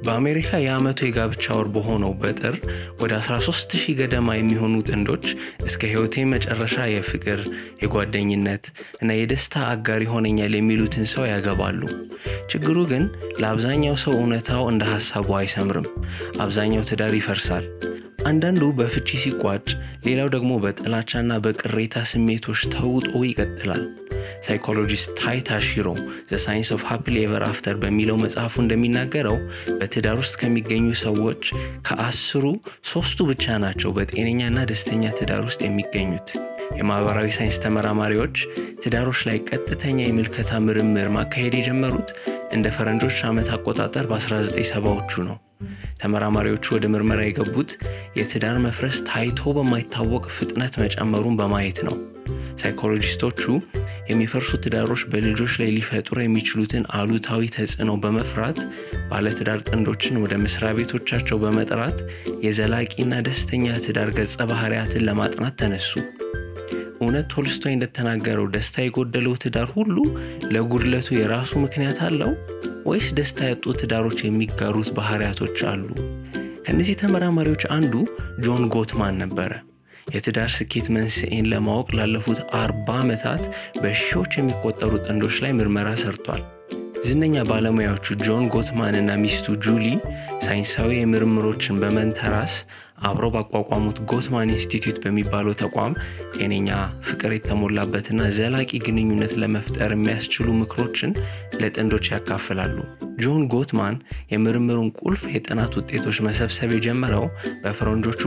በአሜሪካ የዓመቱ የጋብቻ ወር በሆነው በጥር ወደ 13 ሺህ ገደማ የሚሆኑ ጥንዶች እስከ ሕይወቴ መጨረሻ የፍቅር፣ የጓደኝነት እና የደስታ አጋር ይሆነኛል የሚሉትን ሰው ያገባሉ። ችግሩ ግን ለአብዛኛው ሰው እውነታው እንደ ሐሳቡ አይሰምርም። አብዛኛው ትዳር ይፈርሳል። አንዳንዱ በፍቺ ሲቋጭ፣ ሌላው ደግሞ በጥላቻና በቅሬታ ስሜቶች ተውጦ ይቀጥላል። ሳይኮሎጂስት ታይ ታሺሮ ዘ ሳይንስ ኦፍ ሃፒሊ ኤቨር አፍተር በሚለው መጽሐፉ እንደሚናገረው በትዳር ውስጥ ከሚገኙ ሰዎች ከአስሩ ሶስቱ ብቻ ናቸው በጤነኛና ደስተኛ ትዳር ውስጥ የሚገኙት። የማህበራዊ ሳይንስ ተመራማሪዎች ትዳሮች ላይ ቀጥተኛ የምልከታ ምርምር ማካሄድ የጀመሩት እንደ ፈረንጆች ዓመት አቆጣጠር በ1970ዎቹ ነው። ተመራማሪዎቹ ወደ ምርመራ የገቡት የትዳር መፍረስ ታይቶ በማይታወቅ ፍጥነት መጨመሩን በማየት ነው። ሳይኮሎጂስቶቹ የሚፈርሱ ትዳሮች በልጆች ላይ ሊፈጥሩ የሚችሉትን አሉታዊ ተጽዕኖ በመፍራት ባለትዳር ጥንዶችን ወደ መስሪያ ቤቶቻቸው በመጥራት የዘላቂና ደስተኛ ትዳር ገጸ ባህሪያትን ለማጥናት ተነሱ። እውነት ቶልስቶይ እንደተናገረው ደስታ የጎደለው ትዳር ሁሉ ለጉድለቱ የራሱ ምክንያት አለው ወይስ ደስታ ያጡ ትዳሮች የሚጋሩት ባህሪያቶች አሉ? ከእነዚህ ተመራማሪዎች አንዱ ጆን ጎትማን ነበረ። የትዳር ስኬት መንስኤን ለማወቅ ላለፉት አርባ ዓመታት በሺዎች የሚቆጠሩ ጥንዶች ላይ ምርመራ ሰርቷል። ዝነኛ ባለሙያዎቹ ጆን ጎትማን እና ሚስቱ ጁሊ ሳይንሳዊ የምርምሮችን በመንተራስ አብረው ባቋቋሙት ጎትማን ኢንስቲትዩት በሚባለው ተቋም ጤነኛ፣ ፍቅር የተሞላበትና ዘላቂ ግንኙነት ለመፍጠር የሚያስችሉ ምክሮችን ለጥንዶች ያካፍላሉ። ጆን ጎትማን የምርምሩን ቁልፍ የጥናት ውጤቶች መሰብሰብ የጀመረው በፈረንጆቹ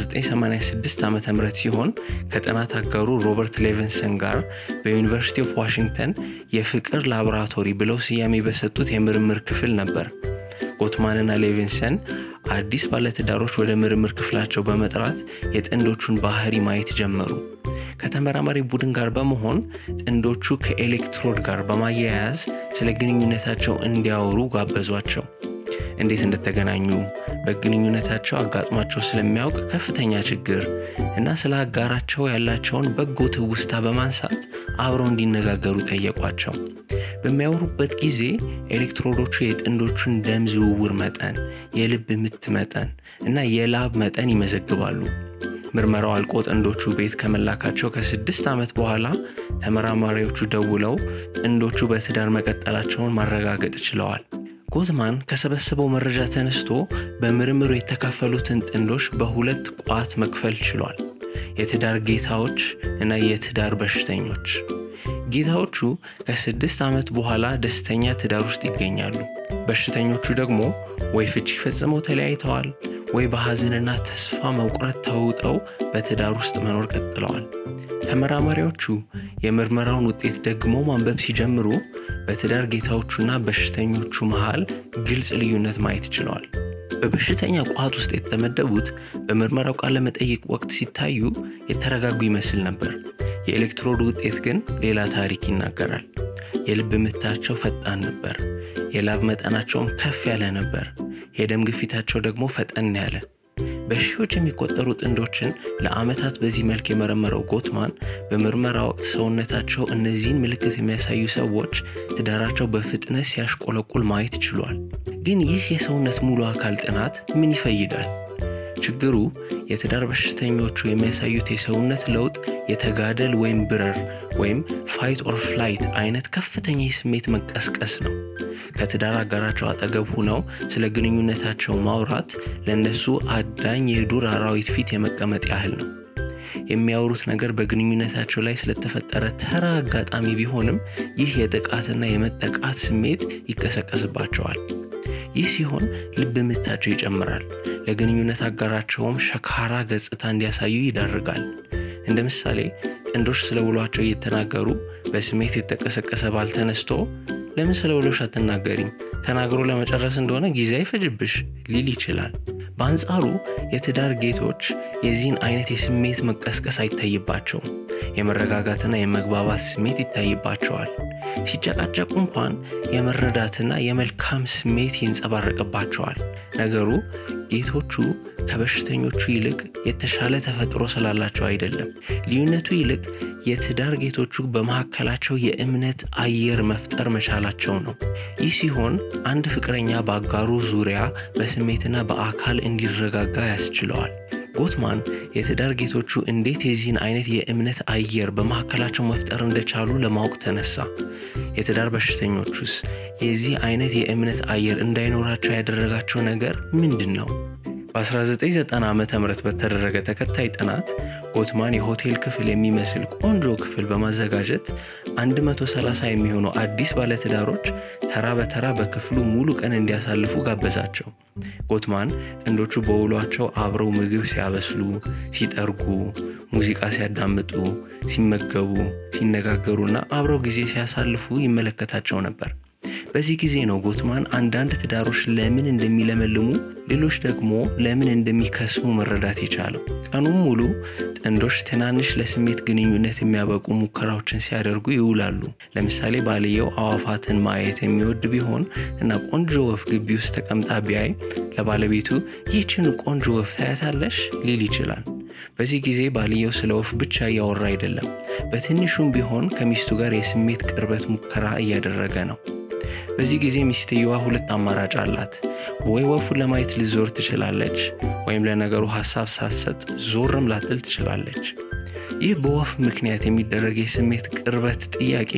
በ1986 ዓ ም ሲሆን ከጥናት አጋሩ ሮበርት ሌቨንሰን ጋር በዩኒቨርሲቲ ኦፍ ዋሽንግተን የፍቅር ላቦራቶሪ ብለው ስያሜ በሰጡት የምርምር ክፍል ነበር። ጎትማንና ሌቪንሰን አዲስ ባለትዳሮች ወደ ምርምር ክፍላቸው በመጥራት የጥንዶቹን ባህሪ ማየት ጀመሩ። ከተመራማሪ ቡድን ጋር በመሆን ጥንዶቹ ከኤሌክትሮድ ጋር በማያያዝ ስለ ግንኙነታቸው እንዲያወሩ ጋበዟቸው። እንዴት እንደተገናኙ፣ በግንኙነታቸው አጋጥሟቸው ስለሚያውቅ ከፍተኛ ችግር እና ስለ አጋራቸው ያላቸውን በጎ ትውስታ በማንሳት አብረው እንዲነጋገሩ ጠየቋቸው። በሚያወሩበት ጊዜ ኤሌክትሮዶቹ የጥንዶቹን ደም ዝውውር መጠን፣ የልብ ምት መጠን እና የላብ መጠን ይመዘግባሉ። ምርመራው አልቆ ጥንዶቹ ቤት ከመላካቸው ከስድስት ዓመት በኋላ ተመራማሪዎቹ ደውለው ጥንዶቹ በትዳር መቀጠላቸውን ማረጋገጥ ችለዋል። ጎትማን ከሰበሰበው መረጃ ተነስቶ በምርምሩ የተካፈሉትን ጥንዶች በሁለት ቋት መክፈል ችሏል። የትዳር ጌታዎች እና የትዳር በሽተኞች። ጌታዎቹ ከስድስት ዓመት በኋላ ደስተኛ ትዳር ውስጥ ይገኛሉ። በሽተኞቹ ደግሞ ወይ ፍቺ ፈጽመው ተለያይተዋል ወይ በሐዘንና ተስፋ መቁረጥ ተውጠው በትዳር ውስጥ መኖር ቀጥለዋል። ተመራማሪዎቹ የምርመራውን ውጤት ደግሞ ማንበብ ሲጀምሩ በትዳር ጌታዎቹና በሽተኞቹ መሃል ግልጽ ልዩነት ማየት ችለዋል። በበሽተኛ ቋት ውስጥ የተመደቡት በምርመራው ቃለ መጠይቅ ወቅት ሲታዩ የተረጋጉ ይመስል ነበር። የኤሌክትሮድ ውጤት ግን ሌላ ታሪክ ይናገራል። የልብ ምታቸው ፈጣን ነበር። የላብ መጠናቸውን ከፍ ያለ ነበር። የደም ግፊታቸው ደግሞ ፈጠን ያለ። በሺዎች የሚቆጠሩ ጥንዶችን ለዓመታት በዚህ መልክ የመረመረው ጎትማን በምርመራ ወቅት ሰውነታቸው እነዚህን ምልክት የሚያሳዩ ሰዎች ትዳራቸው በፍጥነት ሲያሽቆለቁል ማየት ችሏል። ግን ይህ የሰውነት ሙሉ አካል ጥናት ምን ይፈይዳል? ችግሩ የትዳር በሽተኞቹ የሚያሳዩት የሰውነት ለውጥ የተጋደል ወይም ብረር ወይም ፋይት ኦር ፍላይት አይነት ከፍተኛ የስሜት መቀስቀስ ነው። ከትዳር አጋራቸው አጠገብ ሁነው ስለ ግንኙነታቸው ማውራት ለእነሱ አዳኝ የዱር አራዊት ፊት የመቀመጥ ያህል ነው። የሚያወሩት ነገር በግንኙነታቸው ላይ ስለተፈጠረ ተራ አጋጣሚ ቢሆንም ይህ የጥቃትና የመጠቃት ስሜት ይቀሰቀስባቸዋል። ይህ ሲሆን ልብ ምታቸው ይጨምራል። ለግንኙነት አጋራቸውም ሸካራ ገጽታ እንዲያሳዩ ይዳርጋል። እንደ ምሳሌ ጥንዶች ስለ ውሏቸው እየተናገሩ በስሜት የተቀሰቀሰ ባል ተነስቶ ለምን ስለ ውሎሽ አትናገሪም? ተናግሮ ለመጨረስ እንደሆነ ጊዜ አይፈጅብሽ ሊል ይችላል። በአንጻሩ የትዳር ጌቶች የዚህን አይነት የስሜት መቀስቀስ አይታይባቸውም። የመረጋጋትና የመግባባት ስሜት ይታይባቸዋል። ሲጨቃጨቁ እንኳን የመረዳትና የመልካም ስሜት ይንጸባረቅባቸዋል። ነገሩ ጌቶቹ ከበሽተኞቹ ይልቅ የተሻለ ተፈጥሮ ስላላቸው አይደለም። ልዩነቱ ይልቅ የትዳር ጌቶቹ በመካከላቸው የእምነት አየር መፍጠር መቻላቸው ነው። ይህ ሲሆን አንድ ፍቅረኛ በአጋሩ ዙሪያ በስሜትና በአካል እንዲረጋጋ ያስችለዋል። ጎትማን የትዳር ጌቶቹ እንዴት የዚህን አይነት የእምነት አየር በመካከላቸው መፍጠር እንደቻሉ ለማወቅ ተነሳ። የትዳር በሽተኞቹስ የዚህ አይነት የእምነት አየር እንዳይኖራቸው ያደረጋቸው ነገር ምንድን ነው? በ1990 ዓ ም በተደረገ ተከታይ ጥናት ጎትማን የሆቴል ክፍል የሚመስል ቆንጆ ክፍል በማዘጋጀት 130 የሚሆኑ አዲስ ባለትዳሮች ተራ በተራ በክፍሉ ሙሉ ቀን እንዲያሳልፉ ጋበዛቸው። ጎትማን ጥንዶቹ በውሏቸው አብረው ምግብ ሲያበስሉ፣ ሲጠርጉ፣ ሙዚቃ ሲያዳምጡ፣ ሲመገቡ፣ ሲነጋገሩና አብረው ጊዜ ሲያሳልፉ ይመለከታቸው ነበር። በዚህ ጊዜ ነው ጎትማን አንዳንድ ትዳሮች ለምን እንደሚለመልሙ ሌሎች ደግሞ ለምን እንደሚከስሙ መረዳት የቻለው። ቀኑን ሙሉ ጥንዶች ትናንሽ ለስሜት ግንኙነት የሚያበቁ ሙከራዎችን ሲያደርጉ ይውላሉ። ለምሳሌ ባልየው አዋፋትን ማየት የሚወድ ቢሆን እና ቆንጆ ወፍ ግቢ ውስጥ ተቀምጣ ቢያይ ለባለቤቱ ይህችን ቆንጆ ወፍ ታያታለሽ ሊል ይችላል። በዚህ ጊዜ ባልየው ስለ ወፍ ብቻ እያወራ አይደለም፣ በትንሹም ቢሆን ከሚስቱ ጋር የስሜት ቅርበት ሙከራ እያደረገ ነው። በዚህ ጊዜ ሚስትየዋ ሁለት አማራጭ አላት። ወይ ወፉን ለማየት ልዞር ትችላለች፣ ወይም ለነገሩ ሀሳብ ሳትሰጥ ዞርም ላትል ትችላለች። ይህ በወፍ ምክንያት የሚደረግ የስሜት ቅርበት ጥያቄ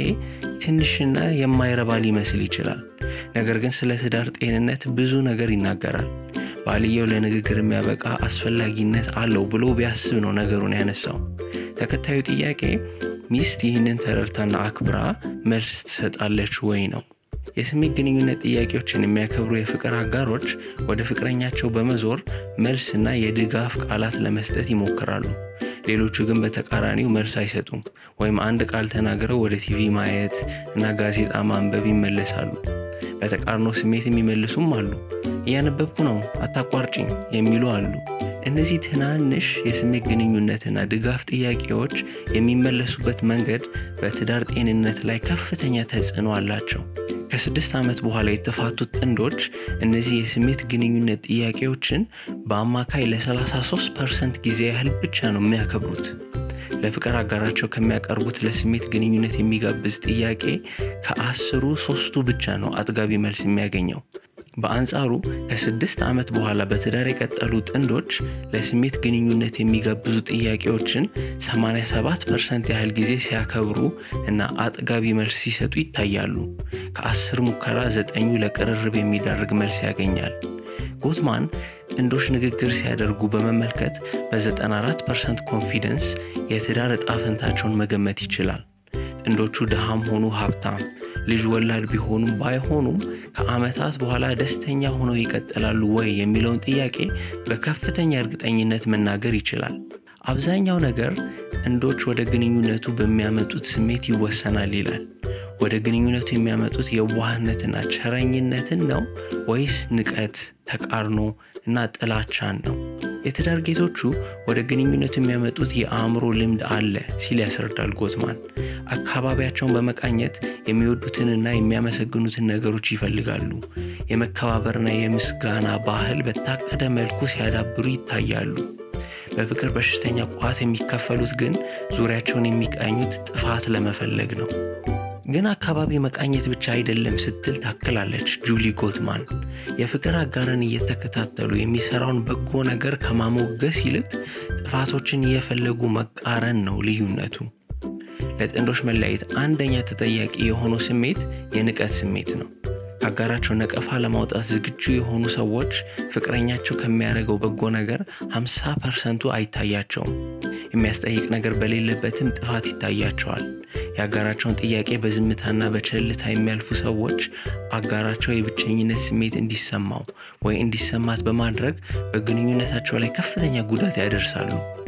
ትንሽና የማይረባ ሊመስል ይችላል። ነገር ግን ስለ ትዳር ጤንነት ብዙ ነገር ይናገራል። ባልየው ለንግግር የሚያበቃ አስፈላጊነት አለው ብሎ ቢያስብ ነው ነገሩን ያነሳው። ተከታዩ ጥያቄ ሚስት ይህንን ተረድታና አክብራ መልስ ትሰጣለች ወይ ነው። የስሜት ግንኙነት ጥያቄዎችን የሚያከብሩ የፍቅር አጋሮች ወደ ፍቅረኛቸው በመዞር መልስና የድጋፍ ቃላት ለመስጠት ይሞክራሉ። ሌሎቹ ግን በተቃራኒው መልስ አይሰጡም፣ ወይም አንድ ቃል ተናግረው ወደ ቲቪ ማየት እና ጋዜጣ ማንበብ ይመለሳሉ። በተቃርኖ ስሜት የሚመልሱም አሉ። እያነበብኩ ነው አታቋርጭኝ የሚሉ አሉ። እነዚህ ትናንሽ የስሜት ግንኙነትና ድጋፍ ጥያቄዎች የሚመለሱበት መንገድ በትዳር ጤንነት ላይ ከፍተኛ ተጽዕኖ አላቸው። ከስድስት ዓመት በኋላ የተፋቱት ጥንዶች እነዚህ የስሜት ግንኙነት ጥያቄዎችን በአማካይ ለ33 ፐርሰንት ጊዜ ያህል ብቻ ነው የሚያከብሩት። ለፍቅር አጋራቸው ከሚያቀርቡት ለስሜት ግንኙነት የሚጋብዝ ጥያቄ ከአስሩ ሶስቱ ብቻ ነው አጥጋቢ መልስ የሚያገኘው። በአንጻሩ ከስድስት ዓመት በኋላ በትዳር የቀጠሉ ጥንዶች ለስሜት ግንኙነት የሚጋብዙ ጥያቄዎችን 87 ፐርሰንት ያህል ጊዜ ሲያከብሩ እና አጥጋቢ መልስ ሲሰጡ ይታያሉ። ከአስር ሙከራ ዘጠኙ ለቅርርብ የሚዳርግ መልስ ያገኛል። ጎትማን ጥንዶች ንግግር ሲያደርጉ በመመልከት በ94 ፐርሰንት ኮንፊደንስ የትዳር ዕጣ ፈንታቸውን መገመት ይችላል። ጥንዶቹ ድሃም ሆኑ ሀብታም፣ ልጅ ወላድ ቢሆኑም ባይሆኑም ከዓመታት በኋላ ደስተኛ ሆነው ይቀጥላሉ ወይ የሚለውን ጥያቄ በከፍተኛ እርግጠኝነት መናገር ይችላል። አብዛኛው ነገር ጥንዶች ወደ ግንኙነቱ በሚያመጡት ስሜት ይወሰናል ይላል። ወደ ግንኙነቱ የሚያመጡት የዋህነትና ቸረኝነትን ነው ወይስ ንቀት፣ ተቃርኖ እና ጥላቻን ነው? የትዳር ጌቶቹ ወደ ግንኙነቱ የሚያመጡት የአእምሮ ልምድ አለ ሲል ያስረዳል ጎትማን። አካባቢያቸውን በመቃኘት የሚወዱትንና የሚያመሰግኑትን ነገሮች ይፈልጋሉ። የመከባበርና የምስጋና ባህል በታቀደ መልኩ ሲያዳብሩ ይታያሉ። በፍቅር በሽተኛ ቋት የሚከፈሉት ግን ዙሪያቸውን የሚቃኙት ጥፋት ለመፈለግ ነው። ግን አካባቢ መቃኘት ብቻ አይደለም ስትል ታክላለች ጁሊ ጎትማን። የፍቅር አጋርን እየተከታተሉ የሚሰራውን በጎ ነገር ከማሞገስ ይልቅ ጥፋቶችን እየፈለጉ መቃረን ነው ልዩነቱ። ለጥንዶች መለያየት አንደኛ ተጠያቂ የሆነው ስሜት የንቀት ስሜት ነው። ከአጋራቸው ነቀፋ ለማውጣት ዝግጁ የሆኑ ሰዎች ፍቅረኛቸው ከሚያደርገው በጎ ነገር 50 ፐርሰንቱ አይታያቸውም። የሚያስጠይቅ ነገር በሌለበትም ጥፋት ይታያቸዋል። የአጋራቸውን ጥያቄ በዝምታና በቸልታ የሚያልፉ ሰዎች አጋራቸው የብቸኝነት ስሜት እንዲሰማው ወይ እንዲሰማት በማድረግ በግንኙነታቸው ላይ ከፍተኛ ጉዳት ያደርሳሉ።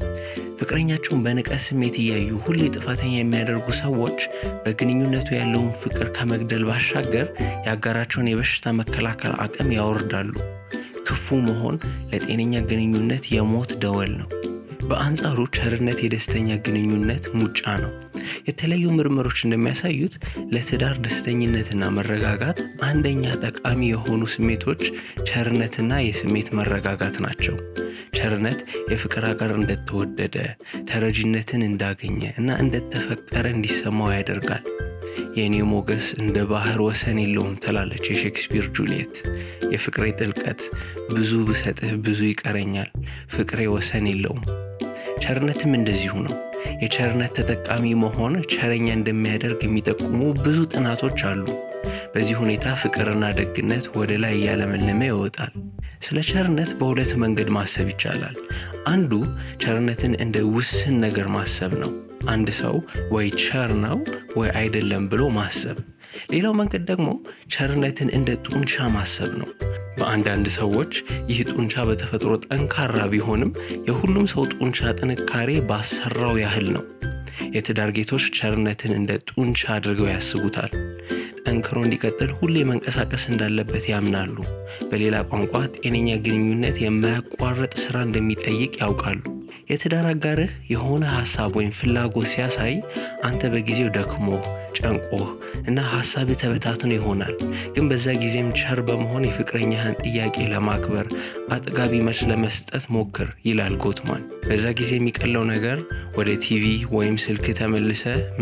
ፍቅረኛቸውን በንቀት ስሜት እያዩ ሁሌ ጥፋተኛ የሚያደርጉ ሰዎች በግንኙነቱ ያለውን ፍቅር ከመግደል ባሻገር የአጋራቸውን የበሽታ መከላከል አቅም ያወርዳሉ። ክፉ መሆን ለጤነኛ ግንኙነት የሞት ደወል ነው። በአንጻሩ ቸርነት የደስተኛ ግንኙነት ሙጫ ነው። የተለያዩ ምርምሮች እንደሚያሳዩት ለትዳር ደስተኝነትና መረጋጋት አንደኛ ጠቃሚ የሆኑ ስሜቶች ቸርነትና የስሜት መረጋጋት ናቸው። ቸርነት የፍቅር አጋር እንደተወደደ፣ ተረጂነትን እንዳገኘ እና እንደተፈቀረ እንዲሰማው ያደርጋል። የእኔ ሞገስ እንደ ባህር ወሰን የለውም ትላለች የሼክስፒር ጁልየት። የፍቅሬ ጥልቀት ብዙ ብሰጥህ ብዙ ይቀረኛል፣ ፍቅሬ ወሰን የለውም። ቸርነትም እንደዚሁ ነው። የቸርነት ተጠቃሚ መሆን ቸረኛ እንደሚያደርግ የሚጠቁሙ ብዙ ጥናቶች አሉ። በዚህ ሁኔታ ፍቅርና ደግነት ወደ ላይ እያለመለመ ይወጣል። ስለ ቸርነት በሁለት መንገድ ማሰብ ይቻላል። አንዱ ቸርነትን እንደ ውስን ነገር ማሰብ ነው። አንድ ሰው ወይ ቸር ነው ወይ አይደለም ብሎ ማሰብ። ሌላው መንገድ ደግሞ ቸርነትን እንደ ጡንቻ ማሰብ ነው። በአንዳንድ ሰዎች ይህ ጡንቻ በተፈጥሮ ጠንካራ ቢሆንም የሁሉም ሰው ጡንቻ ጥንካሬ ባሰራው ያህል ነው። የትዳር ጌቶች ቸርነትን እንደ ጡንቻ አድርገው ያስቡታል። ጠንክሮ እንዲቀጥል ሁሌ መንቀሳቀስ እንዳለበት ያምናሉ። በሌላ ቋንቋ ጤነኛ ግንኙነት የማያቋርጥ ስራ እንደሚጠይቅ ያውቃሉ። የትዳር አጋርህ የሆነ ሀሳብ ወይም ፍላጎት ሲያሳይ አንተ በጊዜው ደክሞህ ጨንቆህ እና ሀሳብህ ተበታትኖ ይሆናል። ግን በዛ ጊዜም ቸር በመሆን የፍቅረኛህን ጥያቄ ለማክበር አጥጋቢ መልስ ለመስጠት ሞክር ይላል ጎትማን። በዛ ጊዜ የሚቀለው ነገር ወደ ቲቪ ወይም ስልክ ተመልሰ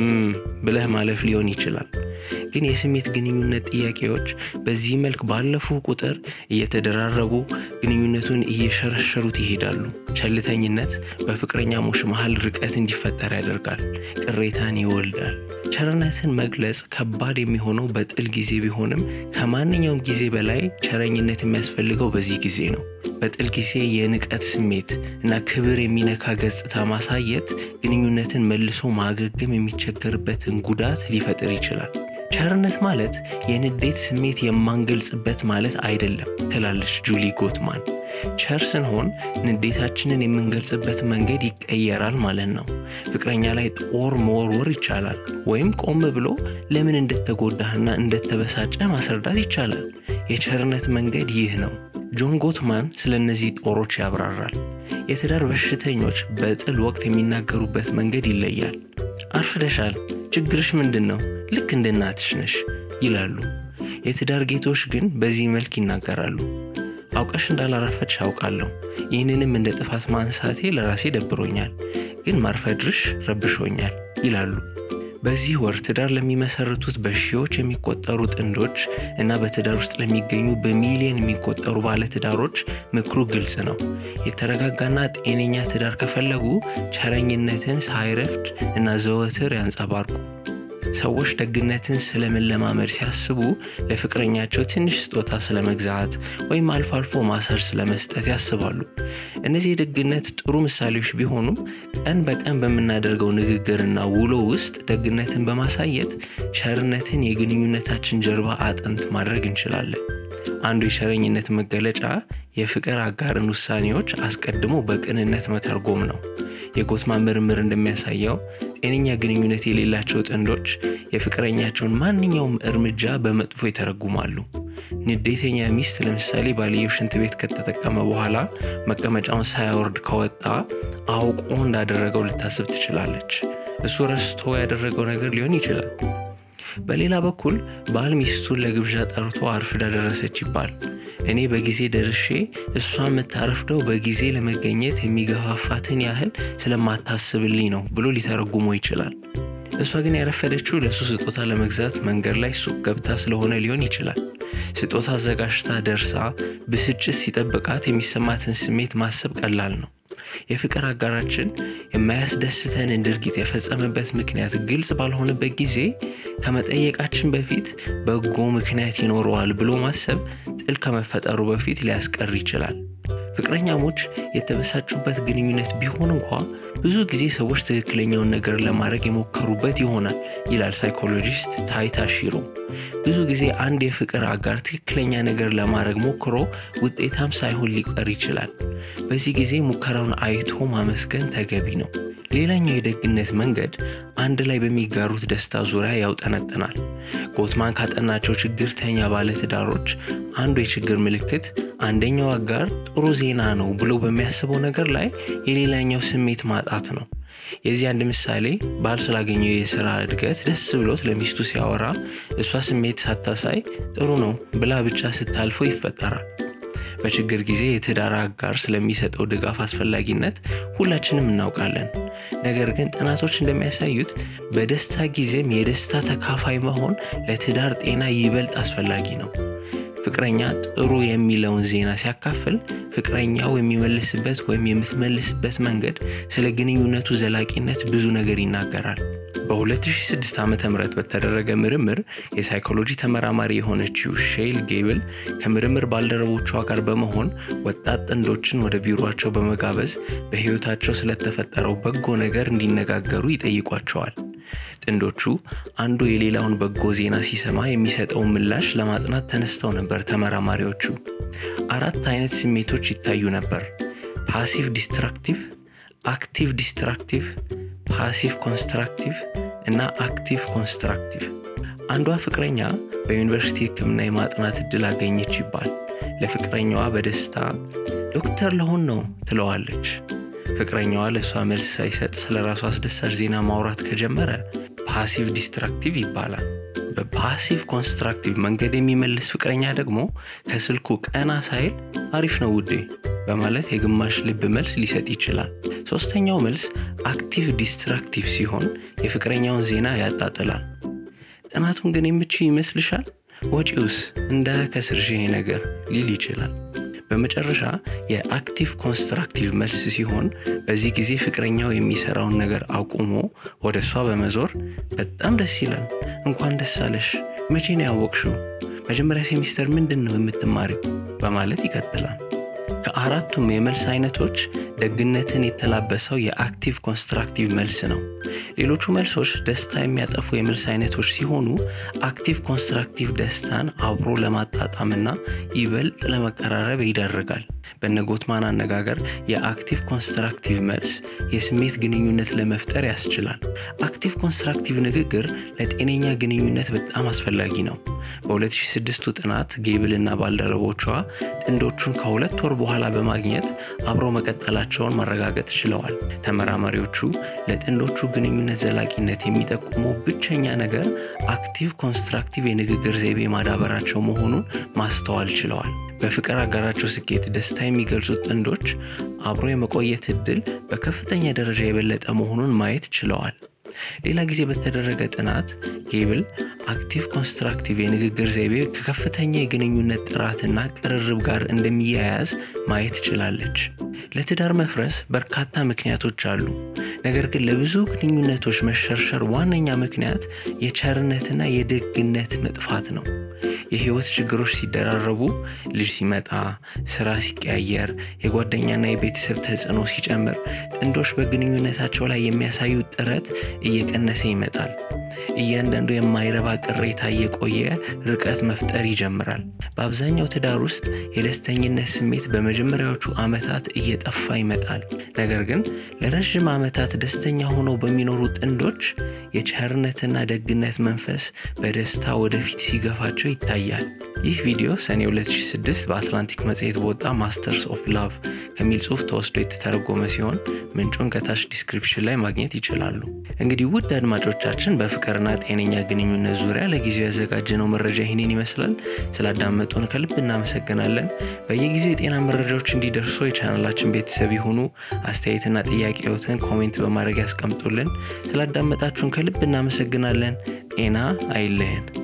ብለህ ማለፍ ሊሆን ይችላል። ግን የስሜት ግንኙነት ጥያቄዎች በዚህ መልክ ባለፉ ቁጥር እየተደራረቡ ግንኙነቱን እየሸረሸሩት ይሄዳሉ። ቸልተኝነት በፍቅረኛሞች መሃል ርቀት እንዲፈጠር ያደርጋል፣ ቅሬታን ይወልዳል። ቸርነትን መግለጽ ከባድ የሚሆነው በጥል ጊዜ ቢሆንም ከማንኛውም ጊዜ በላይ ቸረኝነት የሚያስፈልገው በዚህ ጊዜ ነው። በጥል ጊዜ የንቀት ስሜት እና ክብር የሚነካ ገጽታ ማሳየት ግንኙነትን መልሶ ማገገም የሚቸገርበትን ጉዳት ሊፈጥር ይችላል። ቸርነት ማለት የንዴት ስሜት የማንገልጽበት ማለት አይደለም ትላለች ጁሊ ጎትማን። ቸር ስንሆን ንዴታችንን የምንገልጽበት መንገድ ይቀየራል ማለት ነው። ፍቅረኛ ላይ ጦር መወርወር ይቻላል፣ ወይም ቆም ብሎ ለምን እንደተጎዳህና እንደተበሳጨ ማስረዳት ይቻላል። የቸርነት መንገድ ይህ ነው። ጆን ጎትማን ስለ እነዚህ ጦሮች ያብራራል። የትዳር በሽተኞች በጥል ወቅት የሚናገሩበት መንገድ ይለያል። አርፍደሻል፣ ችግርሽ ምንድን ነው? ልክ እንደ እናትሽ ነሽ ይላሉ። የትዳር ጌቶች ግን በዚህ መልክ ይናገራሉ። አውቀሽ እንዳላረፈድሽ አውቃለሁ። ይህንንም እንደ ጥፋት ማንሳቴ ለራሴ ደብሮኛል፣ ግን ማርፈድርሽ ረብሾኛል ይላሉ። በዚህ ወር ትዳር ለሚመሰርቱት በሺዎች የሚቆጠሩ ጥንዶች እና በትዳር ውስጥ ለሚገኙ በሚሊዮን የሚቆጠሩ ባለትዳሮች ምክሩ ግልጽ ነው። የተረጋጋና ጤነኛ ትዳር ከፈለጉ ቸረኝነትን ሳይረፍድ እና ዘወትር ያንጸባርቁ። ሰዎች ደግነትን ስለመለማመድ ሲያስቡ ለፍቅረኛቸው ትንሽ ስጦታ ስለመግዛት ወይም አልፎ አልፎ ማሰር ስለመስጠት ያስባሉ። እነዚህ የደግነት ጥሩ ምሳሌዎች ቢሆኑም ቀን በቀን በምናደርገው ንግግርና ውሎ ውስጥ ደግነትን በማሳየት ቸርነትን የግንኙነታችን ጀርባ አጥንት ማድረግ እንችላለን። አንዱ የቸረኝነት መገለጫ የፍቅር አጋርን ውሳኔዎች አስቀድሞ በቅንነት መተርጎም ነው። የጎትማን ምርምር እንደሚያሳየው ጤነኛ ግንኙነት የሌላቸው ጥንዶች የፍቅረኛቸውን ማንኛውም እርምጃ በመጥፎ ይተረጉማሉ። ንዴተኛ ሚስት ለምሳሌ ባልየው ሽንት ቤት ከተጠቀመ በኋላ መቀመጫውን ሳያወርድ ከወጣ አውቆ እንዳደረገው ልታስብ ትችላለች። እሱ ረስቶ ያደረገው ነገር ሊሆን ይችላል። በሌላ በኩል ባል ሚስቱን ለግብዣ ጠርቶ አርፍዳ ደረሰች ይባል። እኔ በጊዜ ደርሼ እሷ የምታረፍደው በጊዜ ለመገኘት የሚገፋፋትን ያህል ስለማታስብልኝ ነው ብሎ ሊተረጉሞ ይችላል። እሷ ግን ያረፈደችው ለእሱ ስጦታ ለመግዛት መንገድ ላይ ሱቅ ገብታ ስለሆነ ሊሆን ይችላል። ስጦታ አዘጋጅታ ደርሳ ብስጭት ሲጠብቃት የሚሰማትን ስሜት ማሰብ ቀላል ነው። የፍቅር አጋራችን የማያስደስተንን ድርጊት የፈጸመበት ምክንያት ግልጽ ባልሆነበት ጊዜ ከመጠየቃችን በፊት በጎ ምክንያት ይኖረዋል ብሎ ማሰብ ጥል ከመፈጠሩ በፊት ሊያስቀር ይችላል። ፍቅረኛሞች የተበሳጩበት ግንኙነት ቢሆን እንኳ ብዙ ጊዜ ሰዎች ትክክለኛውን ነገር ለማድረግ የሞከሩበት ይሆናል ይላል ሳይኮሎጂስት ታይታ ሺሮ። ብዙ ጊዜ አንድ የፍቅር አጋር ትክክለኛ ነገር ለማድረግ ሞክሮ ውጤታም ሳይሆን ሊቀር ይችላል። በዚህ ጊዜ ሙከራውን አይቶ ማመስገን ተገቢ ነው። ሌላኛው የደግነት መንገድ አንድ ላይ በሚጋሩት ደስታ ዙሪያ ያውጠነጥናል። ጎትማን ካጠናቸው ችግርተኛ ባለትዳሮች አንዱ የችግር ምልክት አንደኛው አጋር ጥሩ ዜና ነው ብሎ በሚያስበው ነገር ላይ የሌላኛው ስሜት ማጣት ነው። የዚህ አንድ ምሳሌ ባል ስላገኘው የስራ እድገት ደስ ብሎት ለሚስቱ ሲያወራ እሷ ስሜት ሳታሳይ ጥሩ ነው ብላ ብቻ ስታልፈው ይፈጠራል። በችግር ጊዜ የትዳር አጋር ስለሚሰጠው ድጋፍ አስፈላጊነት ሁላችንም እናውቃለን። ነገር ግን ጥናቶች እንደሚያሳዩት በደስታ ጊዜም የደስታ ተካፋይ መሆን ለትዳር ጤና ይበልጥ አስፈላጊ ነው። ፍቅረኛ ጥሩ የሚለውን ዜና ሲያካፍል ፍቅረኛው የሚመልስበት ወይም የምትመልስበት መንገድ ስለ ግንኙነቱ ዘላቂነት ብዙ ነገር ይናገራል። በ2006 ዓ ም በተደረገ ምርምር የሳይኮሎጂ ተመራማሪ የሆነችው ሼይል ጌብል ከምርምር ባልደረቦቿ ጋር በመሆን ወጣት ጥንዶችን ወደ ቢሮቸው በመጋበዝ በሕይወታቸው ስለተፈጠረው በጎ ነገር እንዲነጋገሩ ይጠይቋቸዋል። ጥንዶቹ አንዱ የሌላውን በጎ ዜና ሲሰማ የሚሰጠውን ምላሽ ለማጥናት ተነስተው ነበር። ተመራማሪዎቹ አራት አይነት ስሜቶች ይታዩ ነበር። ፓሲቭ ዲስትራክቲቭ፣ አክቲቭ ዲስትራክቲቭ፣ ፓሲቭ ኮንስትራክቲቭ እና አክቲቭ ኮንስትራክቲቭ። አንዷ ፍቅረኛ በዩኒቨርሲቲ ሕክምና የማጥናት እድል አገኘች ይባል። ለፍቅረኛዋ በደስታ ዶክተር ለሆን ነው ትለዋለች። ፍቅረኛዋ ለእሷ መልስ ሳይሰጥ ስለ ራሱ አስደሳች ዜና ማውራት ከጀመረ ፓሲቭ ዲስትራክቲቭ ይባላል። በፓሲቭ ኮንስትራክቲቭ መንገድ የሚመልስ ፍቅረኛ ደግሞ ከስልኩ ቀና ሳይል አሪፍ ነው ውዴ በማለት የግማሽ ልብ መልስ ሊሰጥ ይችላል። ሶስተኛው መልስ አክቲቭ ዲስትራክቲቭ ሲሆን የፍቅረኛውን ዜና ያጣጥላል። ጥናቱን ግን የምችው ይመስልሻል? ወጪውስ እንዳያከስርሽ ይሄ ነገር ሊል ይችላል። በመጨረሻ የአክቲቭ ኮንስትራክቲቭ መልስ ሲሆን በዚህ ጊዜ ፍቅረኛው የሚሰራውን ነገር አቁሞ ወደ እሷ በመዞር በጣም ደስ ይላል፣ እንኳን ደስ አለሽ፣ መቼ ነው ያወቅሽው? መጀመሪያ ሴሚስተር ምንድን ነው የምትማሪው? በማለት ይቀጥላል። ከአራቱም የመልስ አይነቶች ደግነትን የተላበሰው የአክቲቭ ኮንስትራክቲቭ መልስ ነው። ሌሎቹ መልሶች ደስታ የሚያጠፉ የመልስ አይነቶች ሲሆኑ አክቲቭ ኮንስትራክቲቭ ደስታን አብሮ ለማጣጣምና ይበልጥ ለመቀራረብ ይዳርጋል። በነ ጎትማን አነጋገር የአክቲቭ ኮንስትራክቲቭ መልስ የስሜት ግንኙነት ለመፍጠር ያስችላል። አክቲቭ ኮንስትራክቲቭ ንግግር ለጤነኛ ግንኙነት በጣም አስፈላጊ ነው። በ2006ቱ ጥናት ጌብልና ባልደረቦቿ ጥንዶቹን ከሁለት ወር በኋላ በማግኘት አብሮ መቀጠላቸውን ማረጋገጥ ችለዋል። ተመራማሪዎቹ ለጥንዶቹ ግንኙነት ዘላቂነት የሚጠቁመው ብቸኛ ነገር አክቲቭ ኮንስትራክቲቭ የንግግር ዘይቤ ማዳበራቸው መሆኑን ማስተዋል ችለዋል። በፍቅር አጋራቸው ስኬት ደስታ የሚገልጹት ጥንዶች አብሮ የመቆየት እድል በከፍተኛ ደረጃ የበለጠ መሆኑን ማየት ችለዋል። ሌላ ጊዜ በተደረገ ጥናት ጌብል አክቲቭ ኮንስትራክቲቭ የንግግር ዘይቤ ከከፍተኛ የግንኙነት ጥራትና ቅርርብ ጋር እንደሚያያዝ ማየት ችላለች። ለትዳር መፍረስ በርካታ ምክንያቶች አሉ። ነገር ግን ለብዙ ግንኙነቶች መሸርሸር ዋነኛ ምክንያት የቸርነትና የደግነት መጥፋት ነው። የህይወት ችግሮች ሲደራረቡ፣ ልጅ ሲመጣ፣ ስራ ሲቀያየር፣ የጓደኛና የቤተሰብ ተጽዕኖ ሲጨምር ጥንዶች በግንኙነታቸው ላይ የሚያሳዩት ጥረት እየቀነሰ ይመጣል። እያንዳንዱ የማይረባ ቅሬታ እየቆየ ርቀት መፍጠር ይጀምራል። በአብዛኛው ትዳር ውስጥ የደስተኝነት ስሜት በመጀመሪያዎቹ ዓመታት እየጠፋ ይመጣል። ነገር ግን ለረዥም ዓመታት ደስተኛ ሆነው በሚኖሩ ጥንዶች የቸርነትና ደግነት መንፈስ በደስታ ወደፊት ሲገፋቸው ይታያል። ይህ ቪዲዮ ሰኔ 2006 በአትላንቲክ መጽሔት በወጣ ማስተርስ ኦፍ ላቭ ከሚል ጽሑፍ ተወስዶ የተተረጎመ ሲሆን ምንጩን ከታች ዲስክሪፕሽን ላይ ማግኘት ይችላሉ። እንግዲህ ውድ አድማጮቻችን በፍቅርና ጤነኛ ግንኙነት ዙሪያ ለጊዜው ያዘጋጀነው መረጃ ይህንን ይመስላል። ስላዳመጡን ከልብ እናመሰግናለን። በየጊዜው የጤና መረጃዎች እንዲደርሱ የቻናላችን ቤተሰብ ይሁኑ። አስተያየትና ጥያቄዎትን ኮሜንት በማድረግ ያስቀምጡልን። ስላዳመጣችሁን ከልብ እናመሰግናለን። ጤና አይለየን።